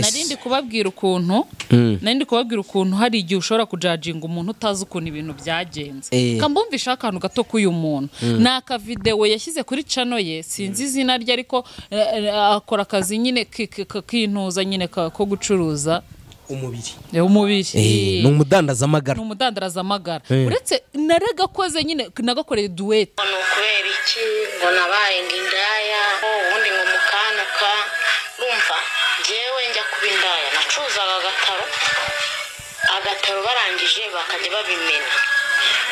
nari ndi kubabwira ukuntu nari ndi kubabwira ukuntu hari igihe ushobora kujajinga umuntu utazi ukuntu ibintu byagenze Eh. kambumvisha akantu gato k'uyu muntu ni akavidewo yashyize kuri cano ye sinzi izina rye ariko eh, eh, akora akazi nyine ki- ki- ki- kintuza nyine ka- ko gucuruza umubiri eh, umubiri Eh, ni ni umudandazaamagara umudandarazamagara Eh. uretse naragakoze nyine nagakoreye duwete ngo ni ukubera iki ngo nabaye ngo indaya ubundi ngo mukanaka urumva njyewe njya kuba indaya nacuruzaga agataro agataro barangije bakajya babimena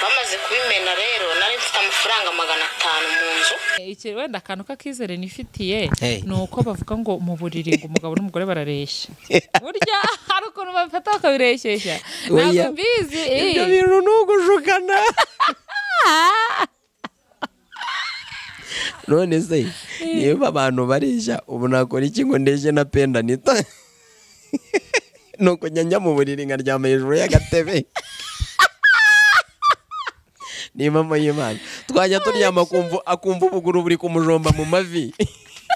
bamaze kubimena rero nari mfite amafaranga magana atanu mu nzu iki wenda akantu k'akizere nifitiye Hey. ni uko bavuga ngo mu buriri ngo umugabo n'umugore barareshya burya hari ukuntu bafata bakabireshyeshya ntabwo Oya. mbizi eh. ibyo bintu ni ugushukana none se niba abantu bareshya ubu nakora iki ngo ndeshye na pendanita ni ukujya njya mu buriri nkaryama hejuru y'agatebe ni impamvu y'imana twajya turyama akumva- akumva ubuguru buri kumujomba mu mavi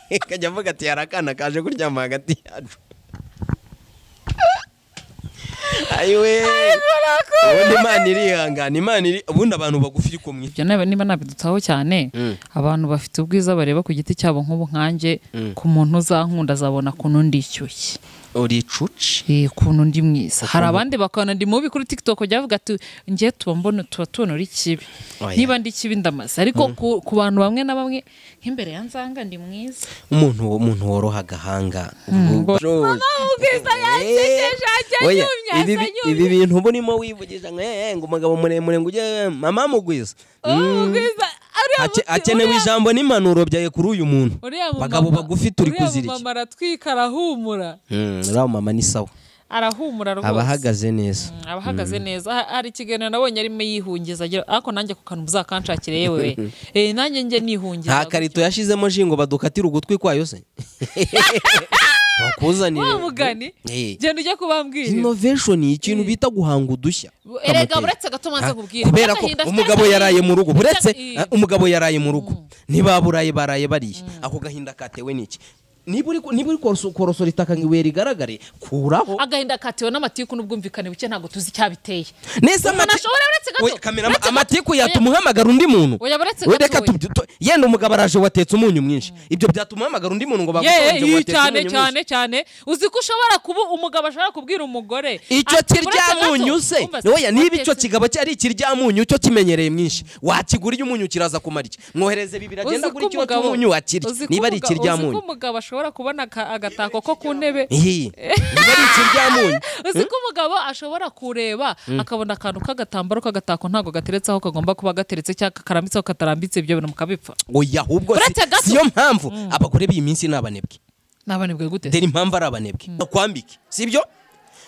akajya avuga ati hari akana kaje kuryama hagati yacu ayiwe ubundi imana irihangana imana iri ubundi abantu bagufi ariko mwe ibyo nabi- niba nabidutaho cyane abantu bafite ubwiza bareba ku giti cyabo nk'ubu nkanjye ku muntu uzankunda azabona kuntu ndi icyushye uri icuci Eh, kuntu ndi mwiza hari abandi bakabona ndi mubi kuri tiktok byavuga ati njye tuba mbona tuba tubona uri kibi Oya. niba ndi kibi ndamaze ariko ku, ku bantu bamwe na bamwe nk'imbere ya nzanga ndi mwiza umuntu umuntu woroha agahanga ubwo- ubwiza yansekeje ajya Oya, ibi yumye asa bi- ibi yumye bintu burimo wivugisha ngo "Eh, eh, ngo umugabo muremure ngo ujye mama mugwiza Mm. ubwiza uriya Ake- muti- akenewe uriya- ijambo n'impanuro byaye kuri uyu muntu uriya mumama- bagabo bagufi turi uriya kuzira iki mumama aratwika arahumura Mm, uriya mama ni sawa arahumura rwose aba ahagaze neza Mm, aba ahagaze neza Ha- hari ikiganiro nabonye arimo yihungiza agira ariko nanjye ku kantu muzakanshakire yewe Eh, nanjye njye nihungiza nta karito yashizemo jingo badukatira ugutwi kwayo se bakuzanire wa mugani Eh. genda ujye kubambwira innovation ni ikintu bita guhanga udushya erega Kamoteri. uretse agatuma nza Ah, kubwira kubera ko umugabo yaraye mu rugo uretse ah, umugabo yaraye mu rugo ntibaburaye baraye bariye ako gahinda katewe n'iki niba uri ku- niba uri koroso- korosora itaka ngo ibuye rigaragare kuraho agahinda katewe n'amatiku n'ubwumvikane buke ntabwo tuzi icyabiteye neza umuntu ashobora uretse gato- Oya, kamera uretse gato- amatiku yatuma uhamagara undi muntu Oya, uretse Oya, gato, reka oya. tu- tu- yenda umugabo araje watetse umunyu mwinshi ibyo byatuma uhamagara undi muntu ngo bagutonde ngo yeee watetse cyane umunyu mwinshi cyane cyane uzi ko ushobora kuba umugabo ashobora kubwira umugore icyo Ati, uretse gato, kiryamunyu se wumva se, oya niba icyo watetse- kigabo cyari ikiryamunyu cyo kimenyereye mwinshi wakigura iyo umunyu kiraza kumara iki mwohereze bibiri agenda Uzi ko kuri kiro umugabo- cy'umunyu wakirya uzi ko niba ari umuga- uzi ikiryamunyu ko umugabo ashobora kubona aka- agatako ko ku ntebe iyi niba ari ikiryamunyu uzi ko umugabo ashobora kureba akabona akantu k'agatambaro k'agatako ntabwo gateretse aho kagomba kuba gateretse cyangwa karambitse aho katarambitse ibyo bintu mukabipfa oya ahubwo si- Uretse gato. siyo mpamvu abagore b'iyi minsi ni abanebwe nabanibwe gute dore impamvu ari abanebwe akwambike sibyo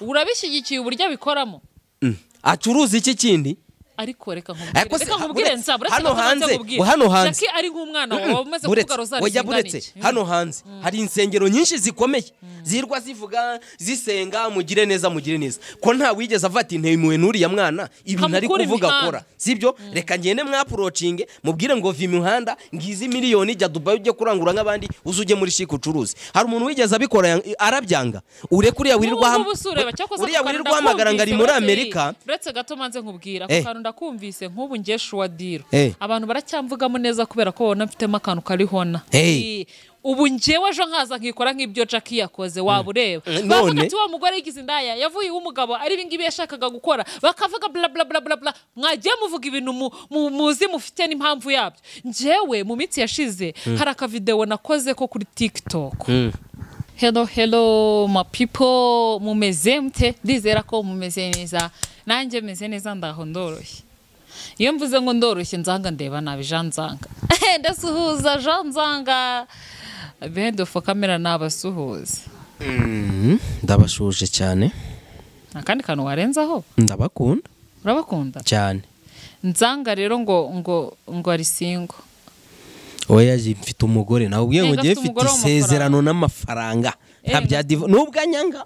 urabishyigikiye uburyo abikoramo Mm. acuruza iki kindi ariko reka nkubwire Ariko se- reka nkubwire uretse- nsaba uretse hano gato nze hanze- nkubwire. hano hanze. Jackie ari nk'umwana wawe Mm-mm. waba umaze Buretse. kuvuga rozari Oya zingana buretse iki hano hanze hari insengero nyinshi zikomeye zirwa zivuga zisenga mugire neza mugire neza ko nta wigeze avuga ati ntemewe n'uriya mwana ibintu ari Kamukure kuvuga imihanda." akora sibyo reka ngende mwapurocinge mubwire ngo vi imihanda ngizi miliyoni jya dubayi ujye kurangura nk'abandi uze ujye muri shike ucuruze hari umuntu wigeze abikora yang- arabyanga ureke uriya wirirwa ham- N'ubu uba usureba, cyakoze uriya ako kantu wirirwa hamagara ngo ari muri ndakumvise, amerika uretse- uretse gato manze nkubwira ako Eh. kantu ndakumvise nk'ubu ngiye shuwadiro Eh. abantu baracyamvugamo neza kubera ko babona mfitemo akantu karihona Hey. Eh, ubu ngewe ejo nkaza nkikora nk'ibyo jackie yakoze waba ureba Mm, bavuga none? ati wa mugore yigize indaya yavuye iwe umugabo ari ibingibi yashakaga gukora bakavuga bla bla bla bla bla mwagiye muvuga ibintu mu- mu- muzi mufite n'impamvu yabyo ngewe mu minsi yashize hari akavidewo nakoze ko kuri tiktok hello hello ma people mumeze mute ndizera ko mumeze neza nanjye meze neza ndaho ndoroshye iyo mvuze ngo ndoroshye nzanga ndeba nabi jean nzanga ndasuhuza jean nzanga bedofu kamera nabasuhuza Mm, ndabashuje cyane nta kandi kantu warenzaho ndabakunda urabakunda cyane nzanga rero ngo ngo ngo ari singo oya ji- mfite umugore nawe ubwiye ngo Nenga ngiye afite mfite umugore isezerano n'amafaranga nta bya divo n'ubwo anyanga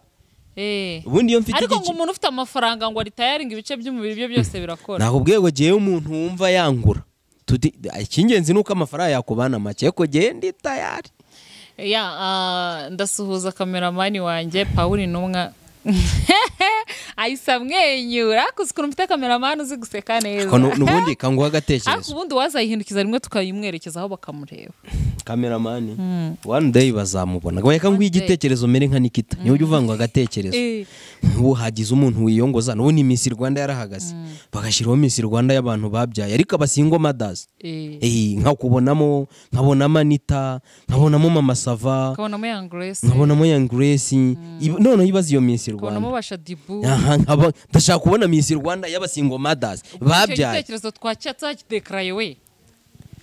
eh ubundi iyo mfite ariko ngo igiki umuntu ufite amafaranga ngo aritayaringa ibice by'umubiri bye byose birakora ntabwo ubwiye ngo ngewe umuntu wumva yangura Tudi- icy'ingenzi ni uko amafaranga yakubana make ariko ngewe ndi tayari ya ah, ndasuhuza kameramani wanjye pawuri intumwa ahise amwenyura kuzi ukuntu mfite kameramani uzi guseka neza Ko nu- nubundi kanguha ariko agatekerezo ubundi wazayihindukiza rimwe tukayimwerekezaho bakamureba kameramani one day bazamubona reka nguhe day. igitekerezo mere nka nikita niwe ujya uvanga agatekerezo Eh. ubu hagize umuntu wiyongoza n'ubu ni miss rwanda yarahagaze bagashyiraho miss rwanda y'abantu babyaye ariko abasingwa madazi Eh. Eh, nka kubonamo nkabonamo anita nkabonamo mama sava ukabonamo yang grace nkabonamo young grace Ibi- noneho ibaze iyo miss ukabonamo rwanda bashadibu Aha, nkaba- ndashaka kubona miss rwanda y'abasingo madazi babyaye igitekerezo twakira tuzakidekaraye we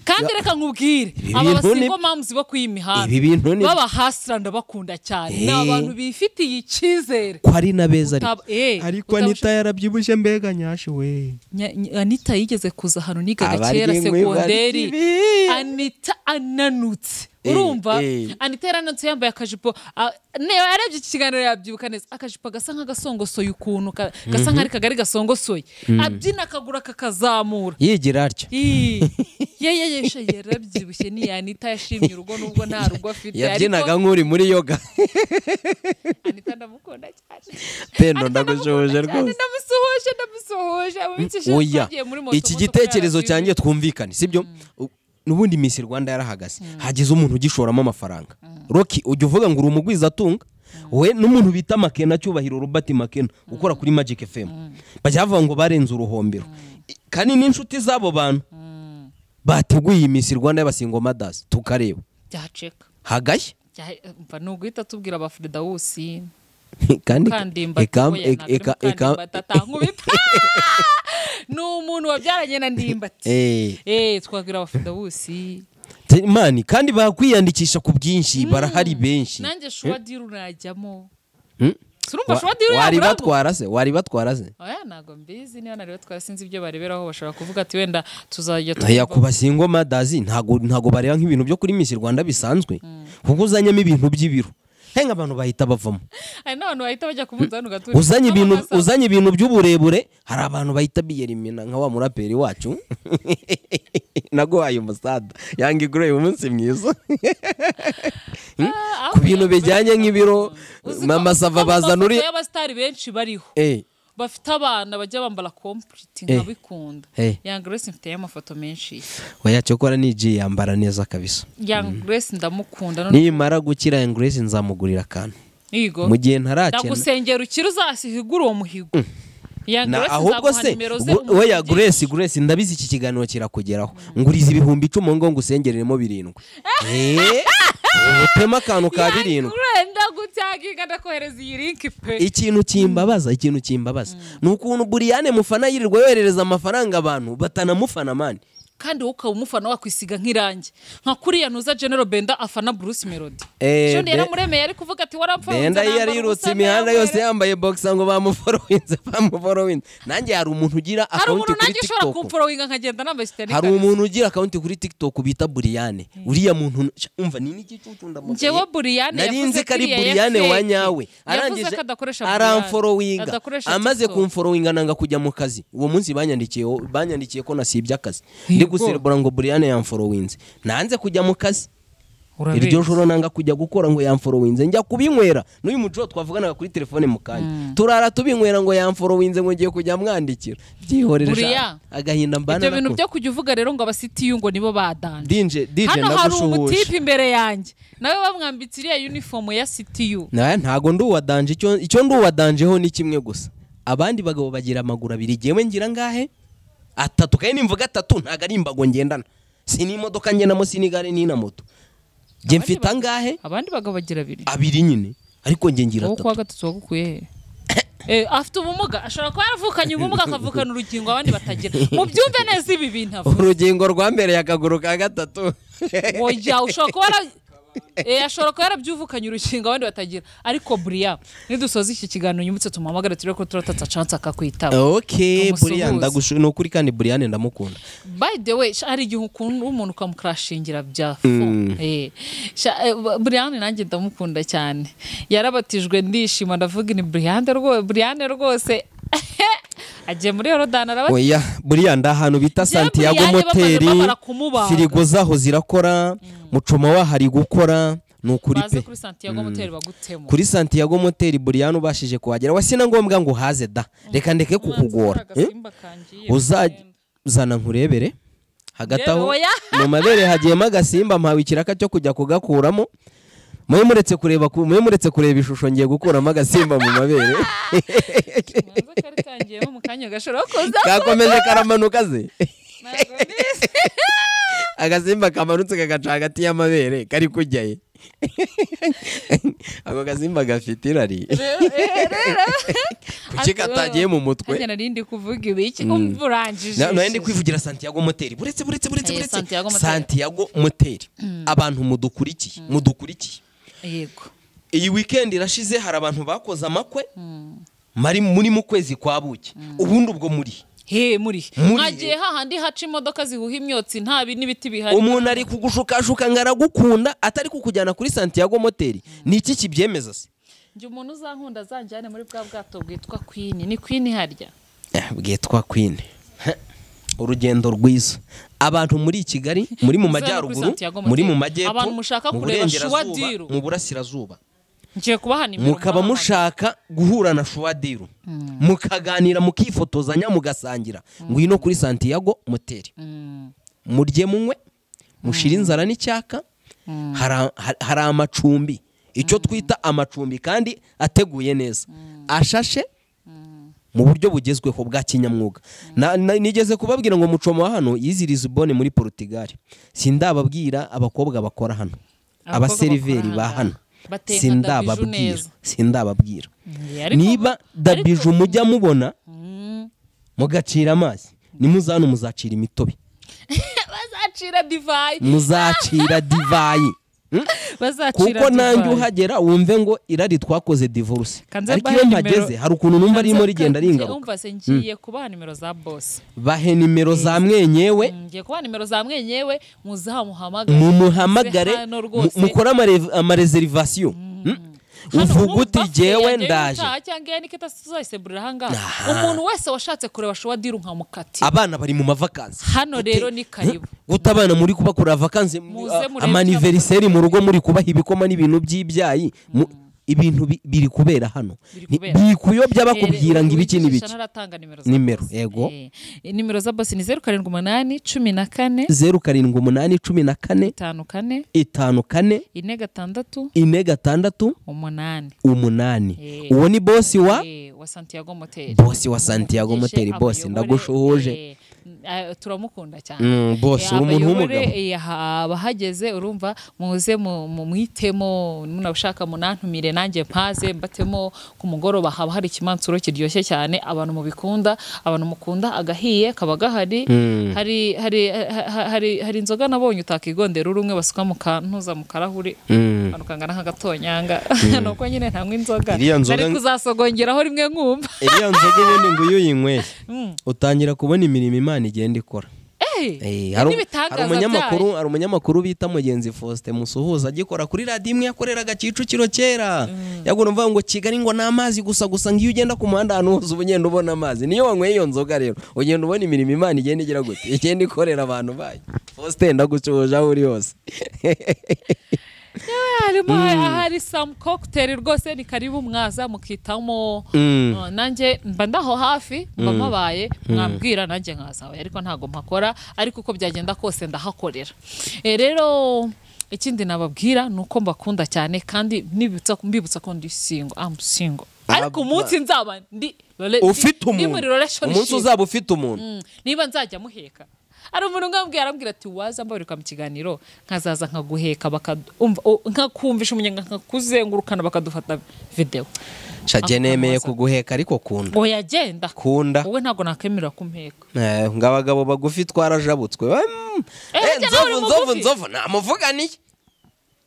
kandi reka nkubwire Ibi aba bintu ni- basingo mamuzi bo kuri iyi mihanda Ibi bintu ni- baba hasira ndabakunda cyane ni Eh. abantu bifitiye icyizere ko ari na beza ariko Utab- eh, ariko utabasha- anita yarabyibushye mbega nyashi we Nya- ny- anita yigeze kuza hano nigaga Abaryi kera inkwi segonderi barya ibi. anita ananutse Eh, urumva eh. anita yarananutse yambaye akajipo ah, ne- yarebye iki kiganiro yabyibuka neza akajipo gasa nk'agasongosoye ukuntu ka- gasa nk'ari kagari gasongosoye abyina akaguru akakazamura yigira atya Ii, ye ye ye sha yarabyibushye ni anita yashimye urugo nubwo nta rugo afite yabyinaga ariko nk'uri muri yoga anita ndamukunda cyane pendo Anita ndagushuje ndamukunda cyane, rwose ndamusuhuje ndamusuhuje ababikesha oya twagiye muri moto iki moto gitekerezo kurara cyanjye bibiri. twumvikane sibyo U- n'ubundi miss rwanda yarahagaze hagize umuntu ugishoramo amafaranga roki ujya uvuga ngo uri umugwizatunga we n'umuntu bita makena cyubahiro robert makena ukora kuri magic fm bajya bavuga ngo barenze uruhombero I- kandi n'inshuti z'abo bantu bateguye iyi miss rwanda y'abasingo madazi tukareba byaceka hagashya Jya- umva ni uguhita tubwira ba firidawusi kandi mukandimba eka- tuyoya, eka- ntabwo ari eka- Mukandimba eka- tata, nkubita ni umuntu wabyaranye na ndimbati Eh. eh twabwira ba firidawusi Te- mani kandi bakwiyandikisha ku bwinshi barahari benshi nanjye shuwa diri unajyamo Hmm? surumva Wa- shuwa diri wari yaburamo batwara se wari batwara se oya ntabwo mbizi niba nariwe twarasinze ibyo bareberaho bashobora kuvuga ati wenda tuzajya aya ku twumva- basingo madazi ntago ntago bareba nk'ibintu byo kuri miss rwanda bisanzwe kuko uzanyemo ibintu by'ibiro he nk'abantu bahita bavamo hari n'abantu bahita bajya ku munzani ugatura uzanye ibintu uzanye ibintu by'uburebure hari abantu bahita biyerimina nka wa muraperi wacu naguhaye umusada yangi grey umunsi mwiza Ah, ku bintu ahubwo bijyanye yambaye nk'ibiro Uzi ko- mama sava ko bazana uri amafoto y'abasitari benshi bariho Eh, bafite abana bajya bambara kompuriti Eh. nkabikunda Eh. yang grace mfiteyo amafoto menshi oya cyokora niji yambara neza kabisa yang grace ndamukunda none nimara gukira Young Grace nzamugurira akantu yigo mu gihe ntarakena ndagusengera ukiri uzasigura uwo muhigo yang na grace ahubwo nzaguha se nimero ze gu- oya umuvugire. Grace Grace ndabizi iki kiganiro kirakugeraho nguriza ibihumbi icumi ngo ngusengereremo birindwi Eh, ubutema akantu ka Yang birindwi Grace, ndagutyaginga ndakohereza iyi linki pe ikintu kimbabaza ikintu kimbabaza ni ukuntu buriyane mufana yirirwa yoherereza amafaranga abantu batanamufana mani kandi wowe ukaba umufana wakwisiga nk'irange nka kuriya ntuza genero benda afana bruce melody Eh, ejo Be- yaramuremeye ari kuvuga ati warapfuye benda iyo yirutse imihanda yose yambaye boxa ngo bamuforowinze bamuforowinze nanjye hari umuntu ugira hari akawunti umuntu kuri nanjye ushobora tiktok kumforowinga nkagenda nambaye sitari hari umuntu ugira akawunti kuri tiktok bita buriyane uriya muntu Sha, umva ni n'iki cy'ucundamugabo njyewe buriyane nari yavuze nzi ko ari kiriya buriyane yafake. wa nyawe yavuze ko adakoresha buriyane. aramforowinga Adakoresha amaze TikTok. kumforowinga nanga kujya mu kazi uwo munsi banyandikiye banyandikiye ko nasibye akazi ndi guserebura ngo buriyane yamforowinze nanze kujya mu kazi Urabizi. iryo joro nanga kujya gukora ngo yamforowinze njya kubinywera n'uyu muco twavuganaga kuri telefone mu kanya turara tubinywera ngo yamforowinze ngo ngiye kujya mwandikira byihorere Buriya, sha, agahinda mbana ibyo bintu nako. byo kujya uvuga rero ngo abasitiyu ngo nibo badanje Dinje- dije hano hari ndagushuhuje umutipe imbere yanjye nawe bamwambitse iriya yunifomu ya sitiyu Naya ntago ndi uwadanje icyo icyo ndi uwadanjeho ni kimwe gusa abandi bagabo bagira amaguru abiri jyewe ngira ngahe atatu kandi nimvuga atatu ntago ari imbago ngendana si n'imodoka ngendamo si n'igare ni na moto jye mfite angahe abandi bagabo bagira abiri abiri nyine ariko njye ngira wowe kuwa atatu gatatu wagukuye he Eh, afite ubumuga ashobora kuba yaravukanye ubumuga akavukana urugingo abandi batagira mubyumve neza ibi bintu avuga urugingo rwambereye akaguru ka gatatu oya ushobora kuba yara- Eh, ashobora kuba yarabyuvukanye urukingo abandi batagira ariko buriya nidusoza iki kiganiro unyibutse tumuhamagare turebe ko turatatsa chance akakwitaba ok Tumusuhuze. buriyane ndagushu ni ukuri kandi buriyane ndamukunda by the way sha, hari igihe ukunda umuntu ukamukrashingira bya fo Eh, sha, eh, ba- Brian nanjye ndamukunda cyane yarabatijwe ndishima ndavuga ni Brian rwose Brian rwose agiye muri Yorodani arabatijwe oya buriya ndi ahantu bita Buriya santiago bamaze moteri bamara kumubaga. firigo zaho zirakora mucoma wahari gukora ni ukuri baze pe kuri santiago moteri bagutemo kuri santiago moteri buriyani ubashije kuhagera wasi na ngombwa ngo uhaze da reka ndeke kukugora eh? uzazana nkurebere hagati aho Yewe, oya. mu mabere hagiyemo agasimba mpawe ikiraka cyo kujya kugakuramo mwe muretse kureba ku- mwe muretse kureba ishusho ngiye gukuramo agasimba mu mabere kari kangiyemo mu kanya gashobora kuza kakomeje karamanuka ze ntabwo bizi. agasimba kamanutse kagaca hagati y'amabere kari kujya ye ako gasimba gafite irari kuki katagiye mu mutwe Harya nari ndi kuvuga ibiki umva urangije Na- nawe ndi kwivugira santiago moteri buretse buretse buretse Eh, buretse Santiago Moteri. santiago moteri abantu mudukurikiye mudukurikiye yego iyi wikendi irashize hari abantu bakoze amakwe mari muri mu kwezi kwa buki ubundi ubwo muri he muri Muri. mwagiye hahandi haca imodoka zihuha imyotsi nta bi- n'ibiti bihari umuntu ari kugushukashuka ngo aragukunda atari kukujyana kuri santiago moteri ni iki kibyemeza se njye umuntu uzankunda azanjyane muri bwa bwato bwitwa kwini ni kwini harya Eh, bwitwa kwine urugendo rwiza abantu muri kigali muri mu Uzana kuri majyaruguru Santiago Moteri. muri mu majyepfo Abantu mushaka mu kureba burengerazuba, Shuwadiru. mu burasirazuba ngiye kubaha nimero mukaba mubahamagara. mushaka guhura na shuwadiru mukaganira mukifotozanya mugasangira ngwino kuri santiago moteri murye munywe mushire inzara n'icyaka hari a- ha- hari amacumbi icyo twita amacumbi kandi ateguye neza ashashe mu buryo bugezweho bwa kinyamwuga Na- na- nigeze kubabwira ngo mucoma wa hano yiziriza ubone muri porutigali sindababwira abakobwa bakora hano Abakobwa abaseriveri bakora ba hano. hano Bateka dabiju sindababwira neza. sindababwira Eh, ariko niba ubu- dabije ariko- mujya mubona mugacira amazi nimuzana muzacira imitobe bazacira divayi muzacira divayi Hmm? bazacira kuko nanjye divayi. uhagera wumve ngo irari twakoze divorce Kanze ariko mbahe iyo nimero- mpageze hari ukuntu numva ririmo rigenda ringaruka umva se ngiye kubaha nimero za bosi bahe nimero za mwenyewe ngiye kubaha nimero za mwenyewe muzamuhamagare mumuhamagare Hano mu- rwose. mukore amare- amareserivasiyo Hano uvuga urumva uti bafite jyewe yajyayo ndaje ubutaha cyangwa iya nikita tuzayiseburira ahangaha umuntu wese washatse kureba showa diru nkamukatira abana bari mu mavakansi hano rero ni karibu guta abana muri kubakura vakansi Muze a- murebe amaniveriseri mu rugo muri kubaha ibikoma n'ibintu by'ibyayi mu- ibintu bi- biri kubera hano Biri Ni- kubera. biri kuyobya bakubwira ngo ibiki n'ibiki ntaratanga nimero Nimero, bosi. yego. Eh, nimero za bosi ni zeru karindwi umunani cumi na kane zeru karindwi umunani cumi na kane itanu kane itanu kane ine gatandatu ine gatandatu umunani umunani Eh. uwo ni bosi wa Eh, wa santiago moteri bosi wa santiago Muvugishe moteri bosi abayobore, ndagushuhuje eh, eh, turamukunda cyane Mm, boss, Eh, uri umuntu abayobore, w'umugabo. eh, aha- abahageze urumva muze mu- mu- mwitemo munabishaka munantumire nanjye mpaze mbatemo ku mugoroba haba hari ikimansuro kiryoshye cyane abantu mubikunda abantu mukunda agahiye kaba gahari hari hari- ha- ha- hari- hari inzoga nabonye utakigondera uri umwe basuka mu kantuza mu karahuri Mm. akantu kangana nk'agatonyanga nuko nyine ntanywa inzoga Iriya nzoga- nari kuzasogongeraho rimwe nkumva iriya nzoga ubundi ngo iyo uyinyweye utangira kubona imirimo imana igenda ikora Eh, Eh, hari hari n'ibitangaza umunyamakuru byayo. hari umunyamakuru bita mugenzi Faustin Musuhuza agikora kuri radiyo imwe yakoreraga Kicukiro kera yagura mvuga ngo Kigali ngo ni amazi gusa gusa ngo iyo ugenda ku muhanda ahantu hose uba ugenda ubona amazi niyo wanyweye iyo nzoga rero ugenda ubona imirimo imana igenda igira gute igenda ikorera abantu bayo Faustin ndagucuhoje aho uri hose harimo hari samu kokiteri rwose ni karibu mwaza mukitamo Uh, nanjye mba ndaho hafi mba mpabaye mwambwira nanjye nkazawe ariko ntabwo mpakora ariko uko byagenda kose ndahakorera Eh, rero ikindi nababwira ni uko mbakunda cyane kandi nibutsa- mbibutsa ko ndi singo amu singo ariko Aba- umunsi nzaba ndi rela- ufite ndi muri umuntu umunsi relationship. uzaba ufite umuntu Mm, niba nzajya muheka hari umuntu ngambwiye arambwira ati waza mbabarirwa mu kiganiro nkazaza nkaguheka bakad- umva- o- nkakumvisha umunyenga nkakuzengurukana bakadufata videwo shage Ako nemeye kamuza. kuguheka ariko kunda ngo yagenda kunda wowe ntabwo nakwemera kumheka Eh, ngo abagabo bagufi twarajabutswe Mm. Eh, Eh, burya nawe nzovu uri nzovu mugufi. nzovu namuvuganiye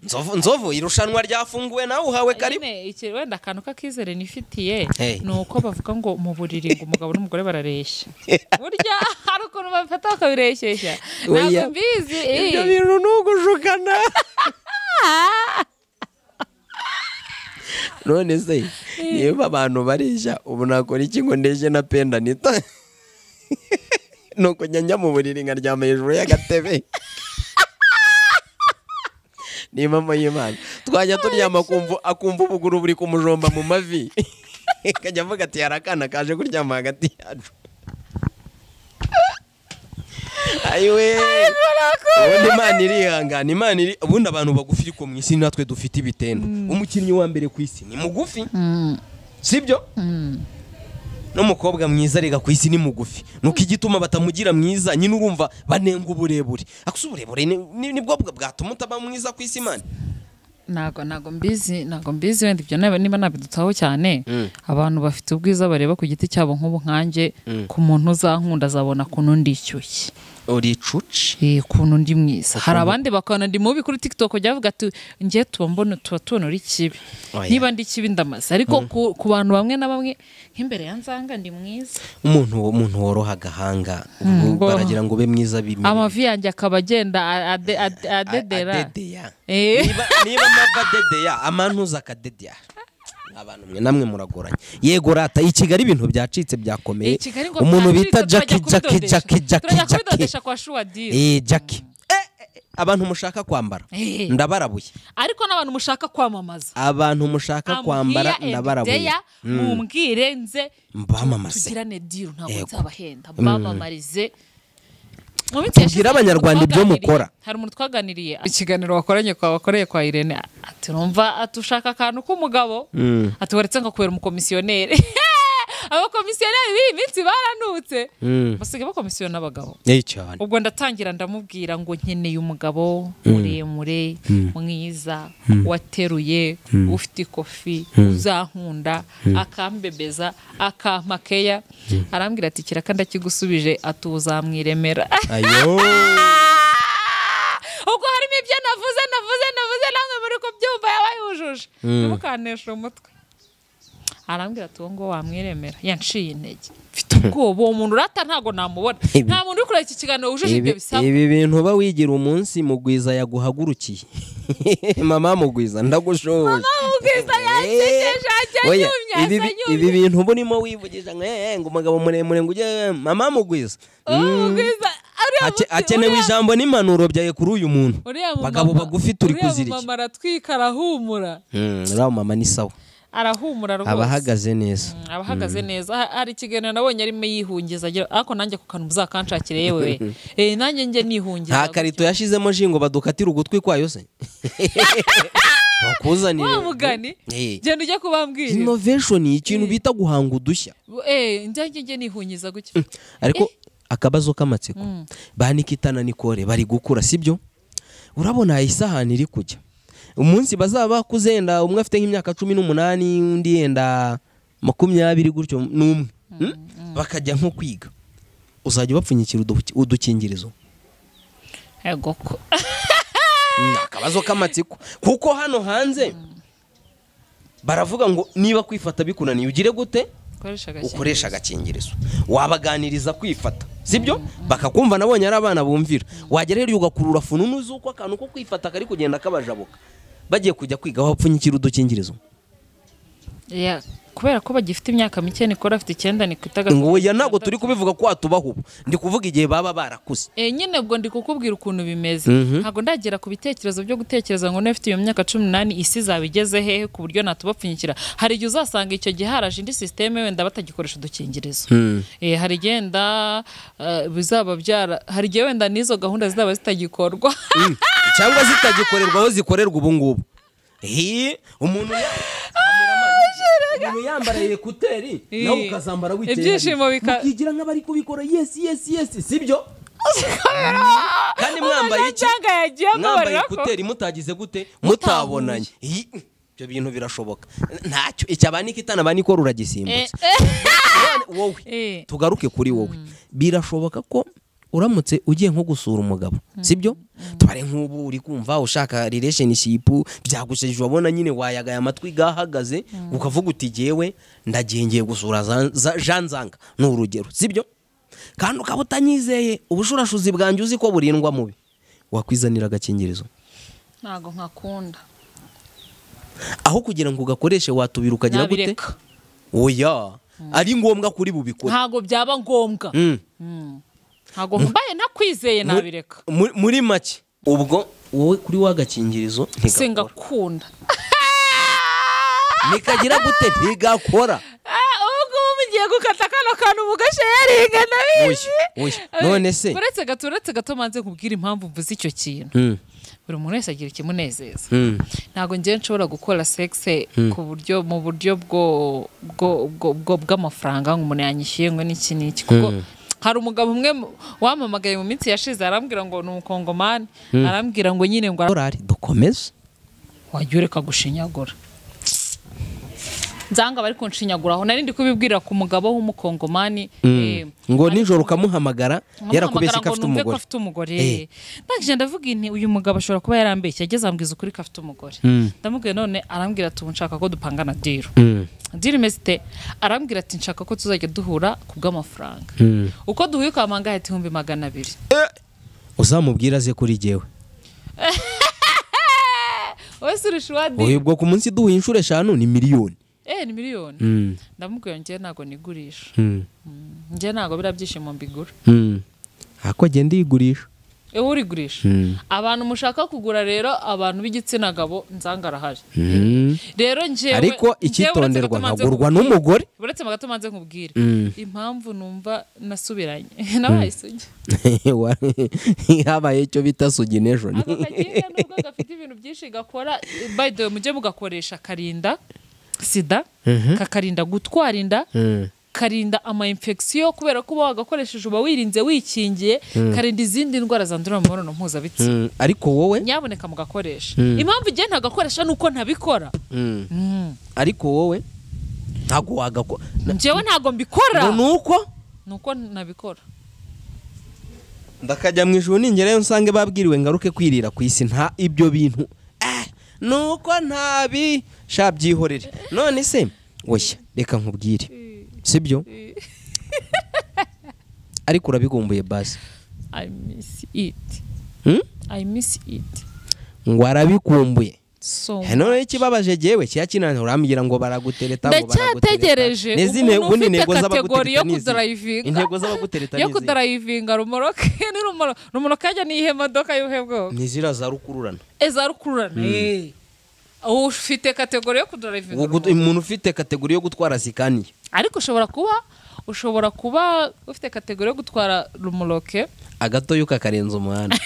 nzovu nzovu irushanwa ryafunguwe nawe uhawe karibu Nyine, iki wenda akantu k'akizere nifitiye Hey. ni uko bavuga ngo mu buriri ngo umugabo n'umugore barareshya burya hari ukuntu babifata bakabireshyeshya ntabwo Oya. mbizi eh. ibyo bintu ni ugushukana none se niba abantu bareshya ubu nakora iki ngo ndeshye na penda nita ni ukujya njya mu buriri nkaryama hejuru y'agatebe ni impamvu y'imana twajya turyama akumva akumva ubuguru buri kumujomba mu mavi akajya avuga ati hari akana kaje kuryama hagati yacu ayiwe ubundi imana irihangana imana iri ubundi abantu bagufi ariko mu isi natwe dufite ibitenda umukinnyi wa mbere ku isi ni mugufi sibyo n'umukobwa mwiza arega ku isi ni mugufi nuko igituma batamugira mwiza nyine urumva banenga uburebure akusa uburebure ni- ni- nibwo bwa- bwatuma utaba mwiza ku isi imana ntago ntago mbizi ntago mbizi wenda ibyo naba- niba nabidutaho cyane abantu bafite ubwiza bareba ku giti cyabo nk'ubu nkanjye ku muntu uzankunda azabona kuntu ndishyushye uri cuci Eh, kuntu ndi mwiza hari abandi bakabona ndi mubi kuri tiktok jya bavuga ati ngiye tuba mbona tuba tubonora ikibi Oya. niba ndi kibi ndamaze ariko ku- ku bantu bamwe na bamwe nk'imbere ya nzanga ndi mwiza umuntu umuntu woroha agahanga ubwo ngo- baragira ngo ube mwiza bimwe amavi yanjye akaba agenda a- ade- ade- adedera adedeya Eh. niba niba amava adedeya amantuza akadedeya abantu mwe namwe muragoranye yego rata i kigali ibintu byacitse byakomeye Eh, Kigali ngo umuntu byacitse, bita turajya jaki jaki kubidodesha. jaki jaki turajya jaki kubidodesha kwa shuwadiri Eh, jaki Eh, eh, abantu mushaka kwambara Eh. ndabarabuye ariko n'abantu mushaka kwamamaza abantu mushaka I'm kwambara here and ndabarabuye there, mumbwire nze mbamamaze. tugirane diru ntabwo Yego. nzabahenda mbamamarize Mu minsi Tubwire yashize hari Abanyarwanda umuntu ibyo twaganiriye- mukora. hari umuntu twaganiriye ikiganiro wakoranye kwa wakoreye kwa irene ati numva atushaka akantu k'umugabo ati waretse nkakubera umukomisiyoneri abakomisiyoneri b'iyi minsi baranutse basigaye bakomisiyona abagabo Eh, cyane ubwo ndatangira ndamubwira ngo nkeneye umugabo muremure mwiza wateruye ufite ikofi uzankunda akambebeza akampa keya arambwira ati kiraka ndakigusubije ati uzamwiremera ayo ubwo harimo ibyo navuze navuze navuze namwe muri kubyumva yabaye yujuje ntimukaneshe umutwe arambwira ati uwo nguwo wamwiremera yanciye intege mfite ubwoba uwo muntu urata ntabwo namubona Ibi- nta muntu uri kureba iki kiganiro wujuje ibi ibyo bisabwa ibi bintu uba wigira umunsi mugwiza yaguhagurukiye mama mugwiza ndagushoje ubwiza yakigeje ajya Oya, ibi anyumye asa bi- ibi anyumye bintu uba urimo wivugisha ngo "Eh, eh, ngo umugabo muremure ngo ujye mama mugwiza ubu bwiza uriya Ake- muti- akenewe uriya- ijambo n'impanuro byaye kuri uyu muntu uriya mumama- bagabo bagufi turi uriya kuzirika mumama aratwika arahumura Mm, uriya mama ni sawa arahumura rwose aba ahagaze neza Mm, aba ahagaze neza Ha- hari ikiganiro nabonye arimo yihungiza agira ariko nanjye ku kantu muzakanshakire yewe Eh, nanjye njye nihungiza nta karito yashizemo ji ngo badukatire ugutwi kwayo se bakuzanire wa mugani Eh. genda ujya kubambwira innovation ni ikintu bita guhanga udushya eh njye njye nihungiza gutya ariko akabazo k'amatsiko banikitana nikore bari gukura sibyo urabona isahani iri kujya umunsi bazaba bakuze yenda umwe afite nk'imyaka cumi n'umunani undi yenda makumyabiri gutyo n'umwe Mm? bakajya nko kwiga uzajya ubapfunyikira udu- udukingirizo yego ko ni akabazo k'amatsiko kuko hano hanze baravuga ngo niba kwifata bikunaniye ugire gute ukoresha agakingirizo. ukoresha agakingirizo wabaganiriza kwifata sibyo bakakumva nabonye ari abana bumvira wagera hejuru ugakurura fununu z'uko akantu ko kwifata kari kugenda kabajabuka bagiye kujya kwiga wapfunyikira udukingirizo Ya, kubera ko bagifite imyaka mike nikora afite icyenda nikwita ngo oya ntabwo turi kubivuga ko watubaho ubu ndi kuvuga igihe baba barakuze Eh, nyine ubwo ndi kukubwira ukuntu bimeze Mhm. ntabwo ndagera ku bitekerezo byo gutekereza ngo niba ufite iyo myaka cumi n'umunani isi izaba igeze hehe ku buryo natubapfunyikira hari igihe uzasanga icyo gihe haraje indi sisiteme wenda batagikoresha udukingirizo Eh, hari igenda bizaba byara hari igihe wenda n'izo gahunda zizaba zitagikorwa cyangwa zitagikorerwa aho zikorerwa ubu ngubu Hi, umuntu ya- umuntu yambara ekuteri Eh, nawe ukazambara witeye ibyishimo hariya. bika- mukigira nk'abari kubikora yesi yesi yesi sibyo kandi mwambaye iki cyangwa yagiye mwambaye amubarira ko ekuteri mutagize gute mutabonanye Hi, ibyo bintu birashoboka ntacyo icyo abanikitana banikora uragisimbutse None wowe Eh. tugaruke kuri wowe birashoboka ko uramutse ugiye nko gusura umugabo sibyo tubare nk'ubu uri kumva ushaka relationship byagusheje wabona nyine wayagaye amatwi gahagaze ukavuga uti jyewe ndagiye ngiye gusura za- za- Jean Zanga ni urugero sibyo kandi ukaba utanyizeye ubushurashuzi bwanjye uzi ko burindwa mubi wakwizanira agakingirizo ntabwo nkakunda aho kugira ngo ugakoreshe watubira ukagira gute Nabireka. oya ari ngombwa kuri bubikore ntabwo byaba ngombwa Mm. ntabwo mbaye ntakwizeye nabireka Muri- muri make ubwo wowe kuri wa gakingirizo ntigakora singakunda nikagira gute ntigakora Ah, ubu ngubu mugiye gukata kano kantu mugasharinga ndabizi Oya, oya. None se? uretse gato uretse gato manze nkubwire impamvu mvuze icyo kintu buri muntu wese agira ikimunezeza Mm. ntabwo ngewe nshobora gukora sexe ku buryo mu buryo bwo bwo- bwo- bwo- bw'amafaranga ngo umuntu yanyishyuye ngo n'iki n'iki kuko hari umugabo umwe mu- wampamagaye mu minsi yashize arambwira ngo ni umukongomani arambwira ngo nyine ngo ara- korari dukomeze wajya ureka gushinyagura nzanga bari kunshinyaguraho nari ndi kubibwira ku mugabo w'umukongomani eh, ngo nijoro ukamuhamagara nkamuhamagara yarakubeshye ko ngo afite numve ko umugore afite umugore Eh. ndangije ndavuga nti uyu mugabo ashobora kuba yarambeshye ageze ambwiza ukuri ko afite umugore ndamubwiye none arambwira ati ubu nshaka ko dupangana diro diro imeze ite arambwira ati nshaka ko tuzajya duhura ku bw'amafaranga uko duhuye ukamangaye ati ibihumbi magana abiri uzamubwira aze kuri jyewe wowe si urushuwa diro uhibwa ku munsi duhuye inshuro eshanu ni miliyoni eh ni miliyoni ndamubwira njyewe ntabwo nigurisha njye ntabwo biriya byishimo mbigura ako agenda yigurisha wowe urigurisha abantu mushaka kugura rero abantu b'igitsina gabo nzanga arahari rero njyewe ariko njyewe uretse icyitonderwa gato manze nkagurwa nkubwire- n'umugore uretse magato manze nkubwire Mm. impamvu numva nasubiranye nabaye isugi habaye icyo bita sugination ako kakinga nubwo gafite ibintu byinshi gakora by the way mujye mugakoresha karinda sida kakarinda gutwara inda karinda ama infection kubera ko uba wagakoresheje uba wirinze wikingiye karinda izindi ndwara zandurira mu mibonano mpuzabitsina Mm, ariko wowe nyaboneka mugakoresha impamvu igihe ntagakoresha ni uko ntabikora ariko wowe ntabwo wagakora njyewe ntabwo ngo mbikora ni uko ni uko ntabikora ndakajya mu ijuru ningerayo nsange babwiriwe ngaruke kwirira ku isi nta ibyo bintu Eh, ni uko ntabi sha byihorere none se oya reka nkubwire sibyo ariko urabigumbuye basi i miss it Hmm? i miss it ngo arabikumbuye so Eh, noneho ikibabaje jewe kiya kinaniye urambwira ngo baragutereta ngo baragutereta. ndacyategereje N'izi umuntu ntego- ubundi ufite intego z'abagutereta kategori yo ni izi. kudarayivinga intego z'abagutereta yo ni izi. kudarayivinga rumoroke ni rumoro rumoroke ajya n'iyihe modoka y'ubuhe bwoko ni ziriya za rukururana eza rukururane ufite kategori yo kudarayivinga Uwo gut- rumoroke. umuntu ufite kategori yo gutwara zikaniye ariko ushobora kuba ushobora kuba ufite kategori yo gutwara rumoroke agatoyo kakarenza umuhanda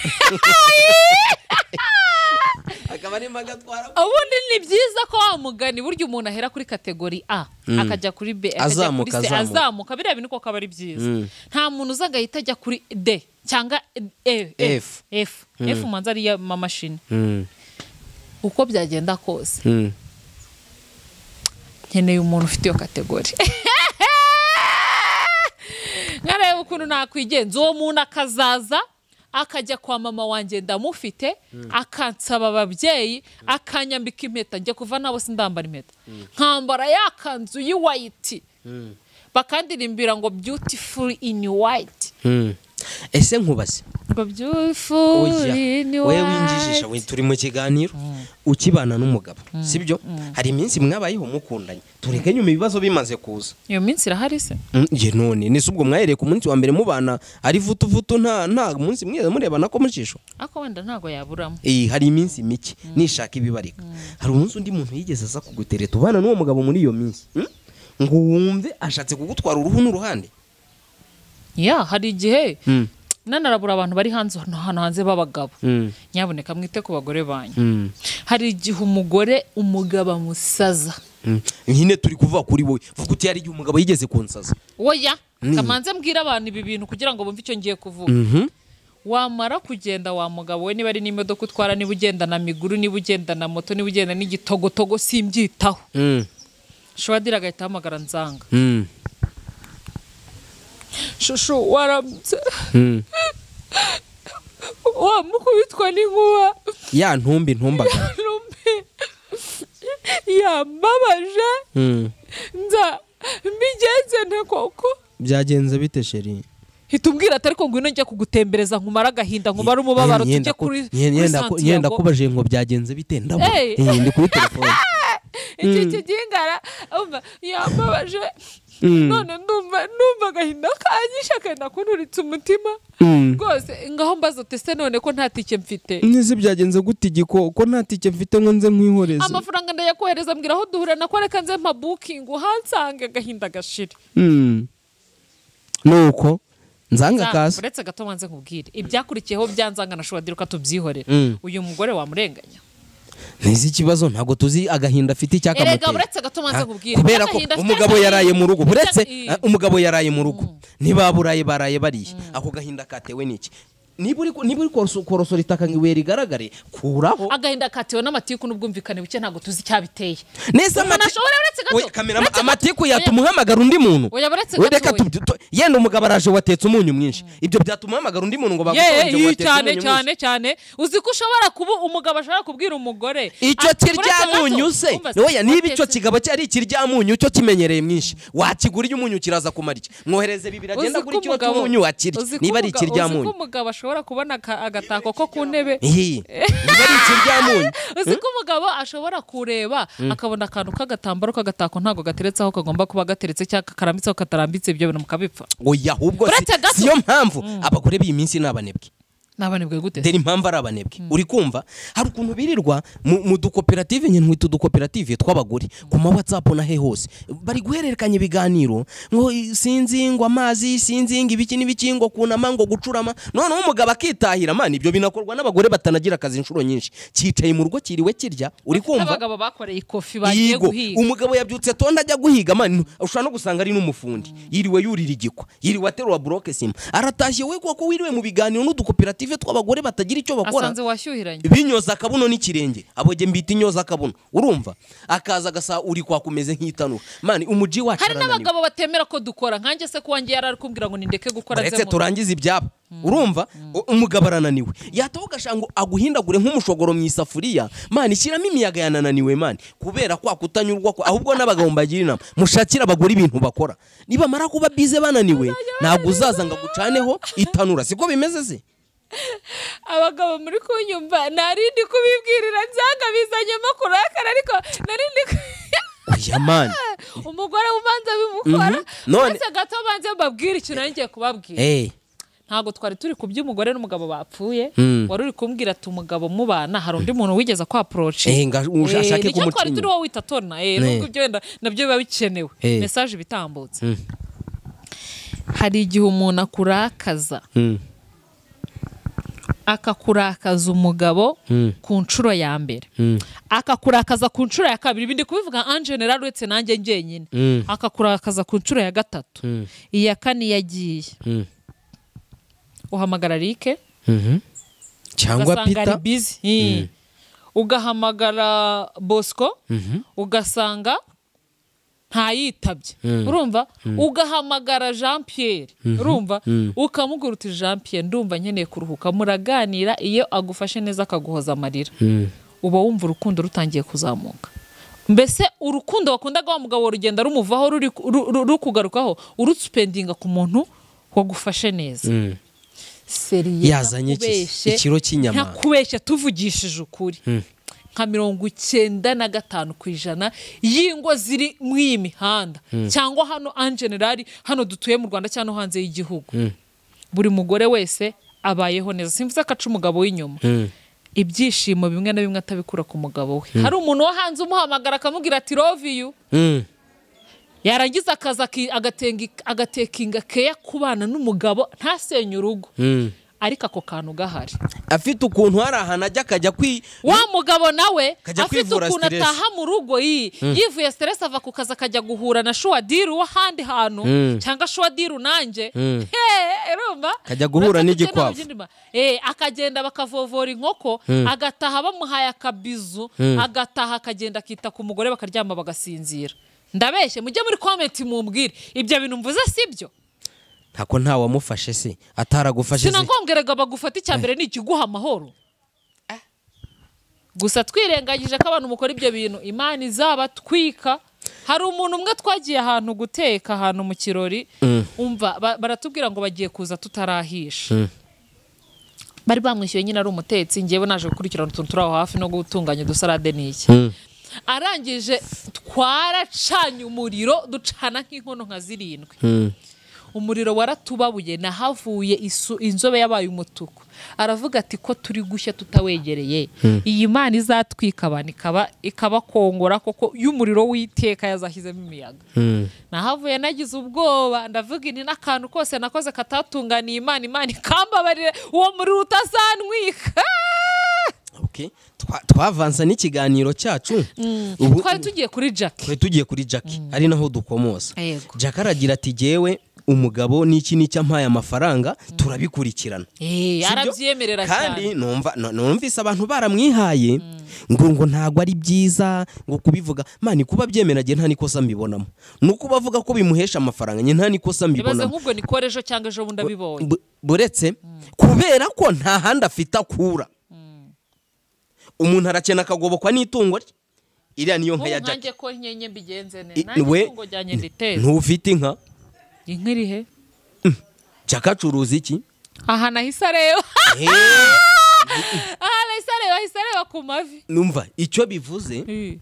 akaba arimo agatwara ubundi ni byiza ko wa mugani burya umuntu ahera kuri kategori a akajya kuri b akajya kuri Azamuka, c azamuka. azamuka biriya bintu koko aba ari byiza nta muntu uzaga ahita ajya kuri d cyangwa e f F. f f umanza ari iy'amamashini uko byagenda kose nkeneye umuntu ufite iyo kategori nkareba ukuntu nakwigenza uwo muntu akazaza akajya kwa mama wanjye ndamufite akansaba ababyeyi akanyambika impeta njya kuva nabo sindambara impeta nkambara ya kanzu y'uwayiti bakandirimbira ngo beautiful in white ese nkubase ngo beautiful oya in wowe winjijisha we white turi mu kiganiro ukibana n'umugabo sibyo hari iminsi mwabayeho mukundanye tureke nyuma ibibazo bimaze kuza iyo minsi irahari se Mm, ye none nese ubwo mwahereye ku munsi wa mbere mubana ari vutuvutu nta nta munsi mwiza murebana ko mu jisho ariko wenda ntabwo yaburamo Eh, hari iminsi mike nishaka ibibarika hari umunsi undi muntu yigeze aza kugutereta ubana n'uwo mugabo muri iyo minsi mm? ngo wumve ashatse kugutwara uruhu n'uruhande ya hari igihe nanarabura abantu bari hanze hano hanze b'abagabo nyaboneka mwite ku bagore banyu hari igihe umugore umugabo amusaza Mm. nyine turi kuvuga kuri wowe vuga uti hari igihe umugabo yigeze kunsaza oya kamanze mbwira abantu ibi bintu kugira ngo bumve icyo ngiye kuvuga wamara kugenda wa mugabo we niba ari n'imodoka utwara niba ugenda na miguru niba ugenda na moto niba ugenda n'igitogotogo simbyitaho shuwadira agahita ahamagara nzanga shushu waramutse wamukubitwa n'inkuba ya ntumbi ntumbagara rumbi yambabaje nza mbigenze nte koko byagenze bite sheri hita umbwira atari ko ngwino njya kugutembereza nkumara agahinda nkumara umubabaro tujye kuri kuri nyenda Santiago kubaje ngo byagenze bite ndabura Hey. Eh, ndi kuri telefone iki kigingara umva, yambabaje none ndumva ndumva agahinda kanyishe akenda kunturitse umutima rwose ngaho mbaza ati se none ko nta tike mfite n'izi byagenze gute igiko ko nta tike mfite ngo nze nkwihoreze amafaranga ndayakohereza mbwira aho duhura nako reka nze mpa bukingi uhansange agahinda gashire Mm. nuko nzanga Nzanga, kaza uretse gato wanze nkubwire ibyakurikiyeho byanzanga na shuwadira ukatubyihorera Mm. uyu mugore wamurenganya ntizi ikibazo ntabwo tuzi agahinda afite erega icyakamuteye uretse gato wanze nkubwire kubera ko agahinda afite umugabo agahinda. yaraye mu rugo uretse Icya- ah, umugabo yaraye mu rugo ntibaburaye baraye bariye ako gahinda katewe n'iki niba uri ku- niba uri koroso- korosora itaka ngo ibuye rigaragare kuraho agahinda katewe n'amatiku n'ubwumvikane buke ntabwo tuzi icyabiteye neza umuntu ashobora uretse gato- uretse gato- amatiku oya- yatuma uhamagara undi muntu oya, uretse We gato reka oya. tu- tu- yenda umugabo araje watetse umunyu mwinshi ibyo byatuma uhamagara undi muntu ngo yeee bagutonde iyi watetse cyane umunyu cyane mwinshi cyane uzi ko ushobora kuba umugabo ashobora kubwira umugore icyo ati, "Uretse gato, kiryamunyu se umva se, oya niba icyo watetse- kigabo cyari ikiryamunyu cyo kimenyereye mwinshi wakigura iyo umunyu kiraza kumara iki mwohereze bibiri Uzi agenda ko kuri kilo umugabo- cy'umunyu wakirya uzi ko niba ari umuga- uzi ikiryamunyu ko umugabo ashobora kubona aka- agatako ko ku ntebe iyi niba ari ikiryamunyu uzi ko umugabo ashobora kureba akabona akantu k'agatambaro k'agatako ntabwo gateretse aho kagomba kuba gateretse cyangwa karambitse aho katarambitse ibyo bintu mukabipfa oya ahubwo si- Uretse gato. siyo mpamvu abagore b'iyi minsi ni abanebwe nabanibwe gute dore impamvu ari abanebwe uri kumva hari ukuntu birirwa mu mu dukoperative nyine twita udukoperative tw'abagore ku ma whatsapp na he hose bari guhererekanya ibiganiro ngo i- sinzi ngo amazi sinzi ngo ibiki n'ibiki ngo kunama ngo gucurama noneho umugabo akitahira man ibyo binakorwa n'abagore batanagira akazi inshuro nyinshi cyicaye mu rugo kiriwe kirya uri kumva abagabo bakoreye ikofi bagiye Yigo. guhiga umugabo yabyutse tonda ajya guhiga man ushobora no gusanga ari n'umufundi yiriwe yurira igikwa yiriwe aterura buroke sima aratashye we kuko wiriwe mu biganiro n'udukoperative tw'abagore batagira icyo bakora asanze washyuhiranye binyoza akabuno n'ikirenge aboge mbita inyoza akabuno urumva akaza agasa uri kwakumeze nk'itanura mani umuji wacu hari arananiwe. n'abagabo batemera ko dukora nkanjye se ko wanjye yari ari kumbwira ngo nindeke gukora uretse nze mu- turangize ibyabo urumva U- umugabo arananiwe yataho ugasanga ngo aguhindagure nk'umushogoro mu isafuriya mani shyiramo imiyaga yanananiwe mani kubera kwa kutanyurwa kwa ahubwo n'abagabo mbagira inama mushakire abagore ibintu bakora nibamara kuba bize bananiwe ntabwo uzaza ngo agucaneho itanura siko bimeze se abagabo muri kunyumva narindi kubibwirira byanga bizanyemo kurakara ariko narindi ku- oya mani umugore ubanza bimukora Mhm. None- uretse gato banze mbabwire ikintu nari ngiye kubabwira eee ntabwo twari turi ku by'umugore n'umugabo bapfuye Mm. wari uri kumbwira ati umugabo mubana hari undi muntu wigeze akwaporoci Eh, nga- ashake nicyo twari kumucinya. turi wowe wita tona eh, nubwo ibyo wenda nabyo biba bikenewe Eh. mesaje iba itambutse hari igihe umuntu akurakaza akakurakaza umugabo ku nshuro ya mbere akakurakaza ku nshuro ya kabiri ibi ndi kubivuga en general uretse nanjye njyenyine akakurakaza ku nshuro ya gatatu iya kane yagiye uhamagara rike cyangwa ugasanga ari pita bizi Hi. ugahamagara bosco ugasanga ntayitabye urumva ugahamagara jean pierre urumva ukamubwira uti jean pierre ndumva nkeneye kuruhuka muraganira iyo agufashe neza akaguhoza amarira uba wumva urukundo rutangiye kuzamuka mbese urukundo wakundaga wa mugabo rugenda rumuvaho ruri- ru- ru- rukugarukaho urusupendinga ku muntu wagufashe neza seriye Yazanye iki? Ikiro cy'inyama. ntakubeshye tuvugishije ukuri nka mirongo icyenda na gatanu ku ijana y'ingo ziri muri iyi mihanda cyangwa hano anjenerali hano dutuye mu rwanda cyangwa no hanze y'igihugu buri mugore wese abayeho neza simvuze ko aca umugabo w'inyuma ibyishimo bimwe na bimwe atabikura ku mugabo we hari umuntu wo hanze umuhamagara akamubwira ati roviyu Mm. yarangiza akaza aki- agatenga- agatekinga keya kubana n'umugabo ntasenye urugo ariko ako kantu gahari afite ukuntu hari ahantu ajya akajya kwi wa mugabo nawe Kajya afite kwivura ukuntu stress. ataha mu rugo yi yivuye stress ava ku kazi akajya guhura na shuwadiri w'ahandi hantu cyangwa shuwadiri nanjye Hey, urumva Kajya guhura Uretse n'igikwavu. kugenda mu by'indima. Eh, akagenda bakavovora inkoko agataha bamuhaye akabizu agataha akagenda akita ku mugore bakaryama bagasinzira ndabeshye mujye muri komenti mumbwire ibyo bintu mvuze sibyo ntako ntawamufashe se ataragufashe se sinangombweraga bagufata icya mbere ni ikiguha amahoro gusa twirengagije ko abantu mukora ibyo bintu imana izabatwika hari umuntu umwe twagiye ahantu guteka ahantu mu kirori umva ba- baratubwira ngo bagiye kuza tutarahisha bari bamwishyuye nyine ari umutetsi ngewe naje gukurikirana utuntu turi aho hafi no gutunganya udusarade n'iki arangije twaracanye umuriro ducana nk'inkono nka zirindwi umuriro waratubabuye nahavuye isu- inzobe yabaye umutuku aravuga ati ko turi gushya tutawegereye iyi mana izatwika abantu ikaba ikabakongora koko y'umuriro w'iteka yazashyizemo imiyaga nahavuye nagize ubwoba ndavuga ini n'akantu kose nakoze katatunganiye imana imana ikambabarire uwo muriro utazantwika Okay. Twa- twavansa n'ikiganiro cyacu ubu twari tugiye kuri jackie twari tugiye kuri jackie ari naho dukomoza Yego. jackie aragira ati jyewe umugabo n'iki n'icyo ampaye amafaranga turabikurikirana Eh, Sibyo? arabyemerera kandi cyane numva nu- numvise abantu baramwihaye ngo ngo ntabwo ari byiza ngo kubivuga mani kuba byemera nge nta nikosa mbibonamo ni uko bavuga ko bimuhesha amafaranga nge nta nikosa ibaze mbibonamo nk'ubwo nikora ejo cyangwa ejo bundi abibonye Bu- buretse kubera ko nta handi afite akura umuntu arakena akagobokwa n'itungo rye iriya niyo nka nk'ubu ya jackie nkanjye ko nyenye mbigenze ne I- nanjye we- itungo ryanjye nditeza ntufite inka inka iri he jackie acuruza iki aha nahise areba Eh, aha nahise areba ahise areba ku mavi numva icyo bivuze Eh,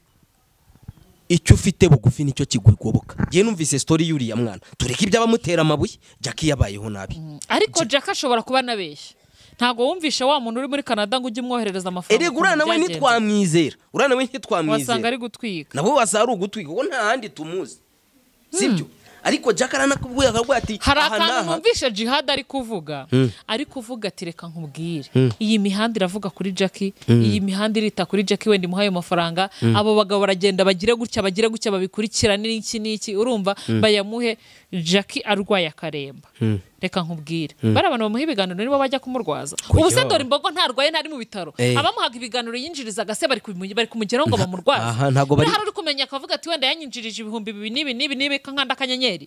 icyo ufite bugufi nicyo kigugoboka ngewe numvise story y'uriya mwana tureke iby'abamutera amabuye jackie yabayeho nabi ariko jack ashobora kuba anabeshya ntabwo wumvishe wa muntu uri muri canada ngo ujye umwoherereza amafaranga erega ukuntu uriya nawe byagenze. ntitwamwizera uriya nawe wasanga ntitwamwizera ari gutwika nabo wasanga ari ugutwika kuko nta handi tumuzi sibyo ariko jackie aranakubwira akavuga ati hari aha akantu n'aha numvishe jihad ari kuvuga ari kuvuga ati reka nkubwire iyi mihanda iravuga kuri jackie iyi mihanda irita kuri jackie wenda imuhaye amafaranga abo bagabo baragenda bagire gutya bagire gutya babikurikirane n'iki n'iki urumva bayamuhe jackie arwaye akaremba reka nkubwire bari abantu bamuha ibiganiro nibo bajya kumurwaza ubu se dore imbogo ntarwaye ntari mu bitaro Eh. abamuhaga ibiganiro yinjiriza agase bari kubimu- bari kumugeraho ngo bamurwaze aha, ntabwo bari- Niba hari uri kumenya akavuga ati wenda yanyinjirije ibihumbi bibiri n'ibi n'ibi n'ibi kankanda akanyenyeri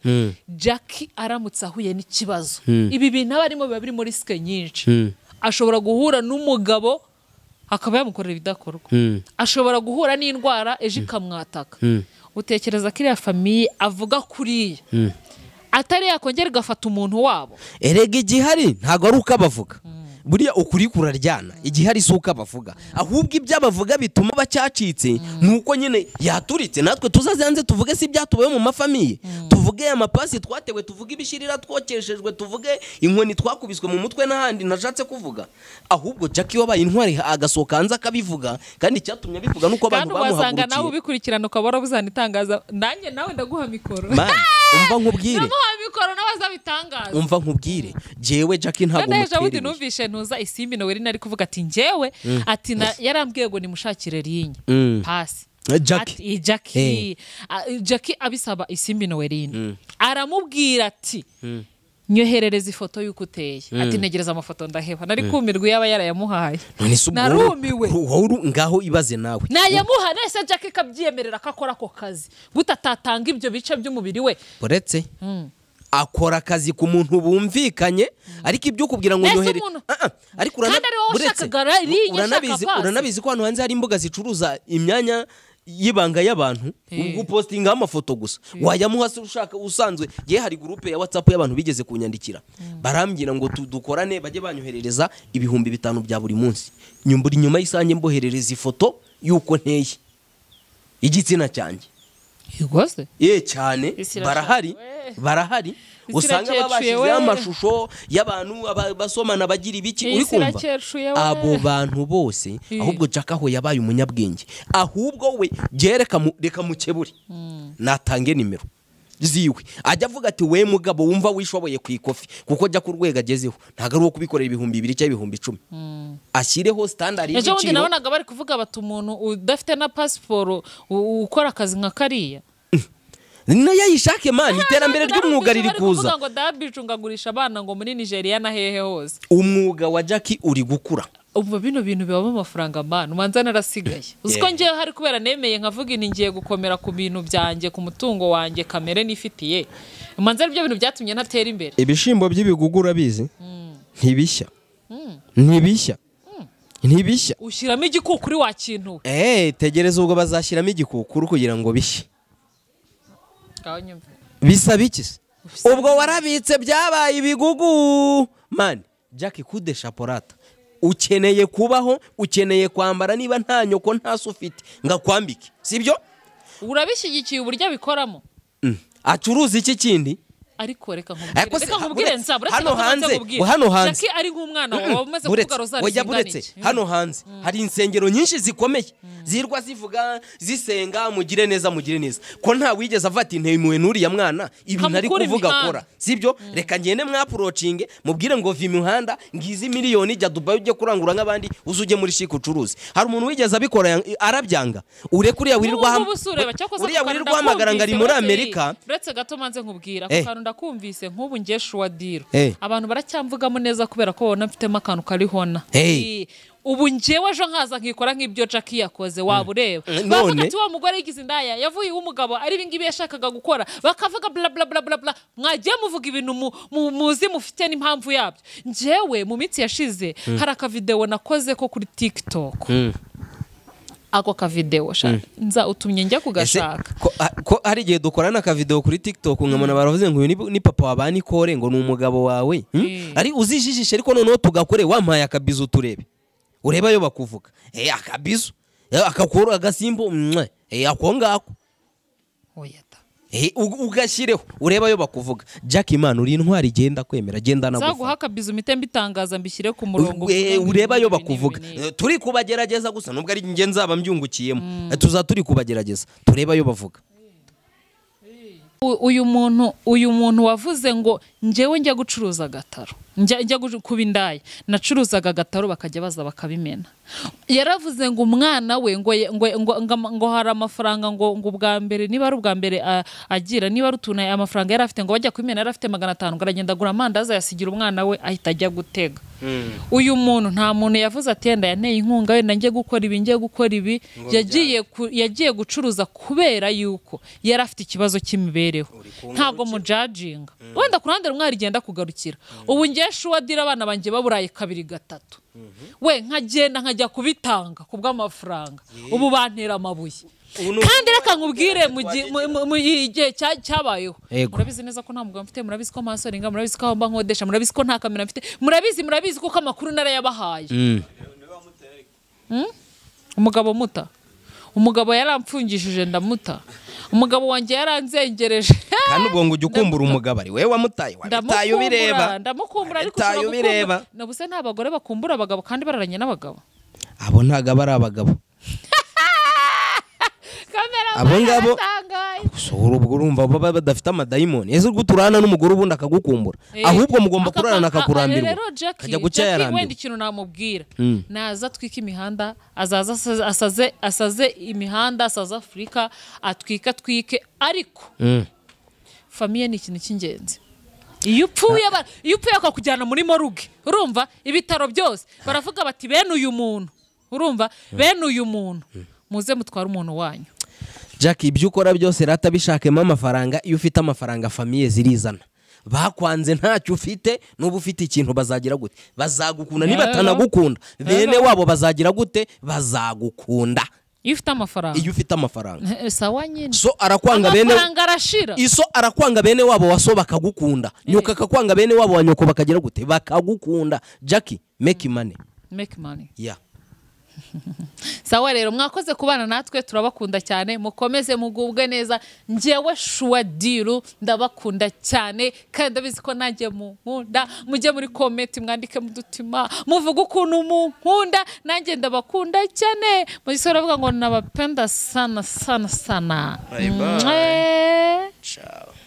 jackie aramutse ahuye n'ikibazo ibi bintu aba arimo biba biri muri sike nyinshi ashobora guhura n'umugabo akaba yamukorera ibidakorwa ashobora guhura n'indwara ejo ikamwataka utekereza ko iriya famiye avuga kuriya atari yakongera igafata umuntu wabo erega igihari ntabwo ari uko abavuga buriya ukuri kuraryana igihari si uko abavuga ahubwo ibyo abavuga bituma bacyacitse ni uko nyine yaturitse natwe tuzaze hanze tuvuge si ibyatubayeho mu mafamiye tuvuge amapasi twatewe tuvuge ibishirira twokeshejwe tuvuge inkoni twakubiswe mu mutwe n'ahandi nashatse kuvuga ahubwo jackie wabaye intwari agasohoka hanze akabivuga kandi icyatumye abivuga ni uko abantu kandi wasanga nawe bamuhagurukiye ubikurikirana ukaba warabuzanitangaza nanjye nawe ndaguha mikoro Man, umva nkubwire ndamuha mikoro nawe azabitangaza umva nkubwire jewe jackie ntabwo kandi ejo bundi umuterereye numvishe ntuza isimbi noweli nari kuvuga ati njyewe ati na- yarambwiye ngo nimushakire rinye pasi Eh, Jackie. Ati, eh, Jackie. Ah, eh, Jackie abisaba isimbi noweline aramubwira ati nyoherereza ifoto y'uko uteye ati ntegereza amafoto ndaheba nari kumirwa yaba yarayamuhaye none se ubwo narumiwe wowe- wowe uru- ngaho ibaze nawe nayamuha nese jack akabyemerera ko akora ako kazi gute atatanga ibyo bice by'umubiri we uretse akora akazi ku muntu bumvikanye ariko ibyo ukubwira ngo Mbese nyohere umuntu- Ah, ah, ariko urana- Kandi ari wowe uretse- ushakaga ra- iriya uranabizi ushaka pasi. uranabizi ko hano hanze hari imbuga zicuruza imyanya y'ibanga y'abantu ubwo upositingaho amafoto gusa wayamuha se ushaka usanzwe ye hari gurupe ya watsapu y'abantu bigeze kunyandikira barambwira ngo tu- dukorane bajye banyoherereza ibihumbi bitanu bya buri munsi nyumbura inyuma y'isange mboherereza ifoto y'uko nteye igitsina cyanjye yigose ye cyane Isi irashaka, barahari we. barahari Isi usanga irakecuye, we. babashyizeho amashusho y'abantu aba- basomana bagira ibiki Iyi uri isi kumva irakecuye, we. abo bantu bose ahubwo jack aho yabaye umunyabwenge ahubwo we jye reka mu- reka mukebure natange nimero ziwe ajya avuga ati we mugabo wumva wishoboye ku ikofi kuko ajya ku rwego agezeho ntabwo ari uwo kubikorera ibihumbi bibiri cyangwa ibihumbi icumi ashyireho standard ejo bundi y'ibiciro nabonaga bari kuvuga bati umuntu udafite na pasiporo u- ukora akazi nka kariya nayo ayishake mani iterambere ry'umwuga riri kuza kuvuga ngo dabiju ngagurisha abana ngo muri nigeria na hehe hose umwuga wa jack uri gukura ubu bino bintu bibamo amafaranga mbana ubanza narasigaye uzi ko Yeah. ngewe hari kubera nemeye nkavuga inti ngiye gukomera ku bintu byanjye ku mutungo wanjye kamere nifitiye umanza ari byo bintu byatumye ntatera imbere ibishyimbo by'ibigugu urabizi ntibishya ntibishya ntibishya ushyiramo igikuku uri wa kintu we Eh, tegereza ubwo bazashyiramo igikukuru kugira ngo bishye. Ngaho nyumva. Bisaba iki se? Ubwo warabitse byabaye ibigugu. Man, Jack kude shaporata. ukeneye kubaho ukeneye kwambara niba nta nyoko nta se ufite ngo akwambike sibyo urabishyigikiye uburyo abikoramo acuruza iki kindi ariko reka nkubwire Ariko se, reka nkubwire buretse, nsa hano hanze, hano hanze. jackie ari nk'umwana wawe umaze Buretse, kuvuga rozari oya zingana buretse iki? hano hanze hari insengero nyinshi zikomeye zirwa zivuga zisenga mugire neza mugire neza ko nta wigeze avuga ati ntemewe n'uriya mwana ibi ntari Kamukure kuvuga imihanda." akora sibyo reka ngende mwapurocinge mubwire ngo vi imihanda ngizi miliyoni jya dubayi ujye kurangura nk'abandi uze ujye muri shike ucuruze hari umuntu wigeze abikora yang- arabyanga ureke uriya wirirwa ham- N'ubu ngubu si ureba, cyakoze uriya ako kantu wirirwa hamagara ngo ari muri ndakumvise, amerika Wesley. uretse gato manze nkubwira ako Eh. kantu ndakumvise nk'ubu ngiye shuwa diro Eh. abantu baracyamvugamo neza kubera ko babona mfitemo akantu kariho na Hey. Eh, ubu ngewe ejo nkaza nkikora nk'ibyo jackie yakoze waba ureba Mm, bavuga none? ati wa mugore yigize indaya yavuye iwe umugabo ari ibingibi yashakaga gukora bakavuga bla bla bla bla bla mwagiye muvuga ibintu mu- mu- muzi mufite n'impamvu yabyo ngewe mu minsi yashize hari akavidewo nakoze ko kuri tiktok ako kavidewo sha nza utumye njya Ese, kugashaka ko- a- ko hari igihe dukorana akavidewo kuri tiktok nkabona baravuze ngo uyu ni- ni papa wa ba Nikore ngo ni umugabo wawe hmm? ari uzijijishe ariko noneho tugakore wampaye akabizu turebe urebe ayo bakuvuga Eh, akabizu Eh, akakuru agasimbo mwah. Eh, ako ngako oya da Eh, u- ugashyireho urebe ayo bakuvuga jack imana uri intwari genda kwemera genda nzaguha nagufata akabizo impite mbitangaza mbishyire ku murongo Eh, urebe ayo ibi n'ibi bakuvuga n'ibi n'ibi. Eh, turi kubagerageza gusa nubwo ari njye nzaba mbyungukiyemo Eh, tuza turi kubagerageza turebe ayo bavuga U- uyu muntu uyu muntu wavuze ngo njyewe njya gucuruza agataro njya njya gucu- kuba indaya nacuruzaga agataro bakajya baza bakabimena yaravuze ngo umwana we ngo ye- ngo ngo, ngo, ama- ngo hari amafaranga ngo ngo ubwa mbere niba ari ubwa mbere a- agira niba ari utuntu amafaranga yari afite ngo bajya kubimena yari afite magana atanu ngo aragenda agura amandazi ayasigira umwana we ahita ajya gutega uyu muntu nta muntu yavuze ati yenda yanteye inkunga wenda njye gukora ibi njye gukora ibi yagiye ku- yagiye gucuruza kubera yuko yari afite ikibazo cy'imibereho ntabwo mujajinga wenda ku ruhande rumwe hari igenda kugarukira ubu ngiye shuwadira abana banjye baburaye kabiri gatatu we nkagenda nkajya kubitanga ku bw'amafaranga ubu bantera amabuye kandi reka nkubwire mu gihe- mu- mu- mu gihe cya- cyabayeho Ego. murabizi neza ko nta mugabo mfite murabizi ko amasoringa murabizi ko aho mba nkodesha murabizi ko nta kamera mfite murabizi murabizi kuko amakuru narayabahaye Mm? umugabo muta umugabo yaramfungishije ndamuta umugabo wanjye yaranzengereje kandi ubwo ngo ujye ukumbura umugabo ari wowe wamutaye wabitaye ubireba ndamukumbura ndamukumbura ariko Wabitaye ushobora ubireba gukumbura nabuse nta bagore bakumbura abagabo kandi bararanye n'abagabo abo ntabwo ari abagabo kamera Abo ngabo- yaratangaye. gusa ubu ubwo urumva baba badafite amadayimoni ese ubwo turana n'umugore ubundi akagukumbura ahubwo mugomba Aka- kurarana aka- akakurambirwa rero Jackie- kajya guca Jackie wenda yarambirwa ikintu namubwira naza atwike imihanda azaza asaze- asaze- asaze imihanda asaze afurika atwike atwike ariko famiye ni ikintu cy'ingenzi iyo upfuye ba- iyo upfuye bakakujyana muri moruge urumva ibitaro byose baravuga bati bene uyu muntu urumva bene uyu muntu muze mutware umuntu wanyu jack ibyo ukora byose rata bishakemo amafaranga iyo ufite amafaranga famiye zirizana bakwanze ntacyo ufite n'uba ufite ikintu bazagira gute bazagukunda niba Rero. atanagukunda bene wabo bazagira gute bazagukunda iyo ufite amafaranga iyo ufite amafaranga sawa nyine so arakwanga bene amafaranga arashira iso arakwanga bene wabo waso bakagukunda nyoko akakwanga bene wabo wa nyoko bakagira gute bakagukunda jackie make money make money ya sawa rero mwakoze kubana natwe turabakunda cyane mukomeze mugubwe neza njyewe shuwa diru ndabakunda cyane kandi ndabizi ko nanjye munkunda mujye muri komenti mwandike mudutima muvuge ukuntu munkunda nanjye ndabakunda cyane mugisore aravuga ngo nabapenda sana sana sana bye bye. ciao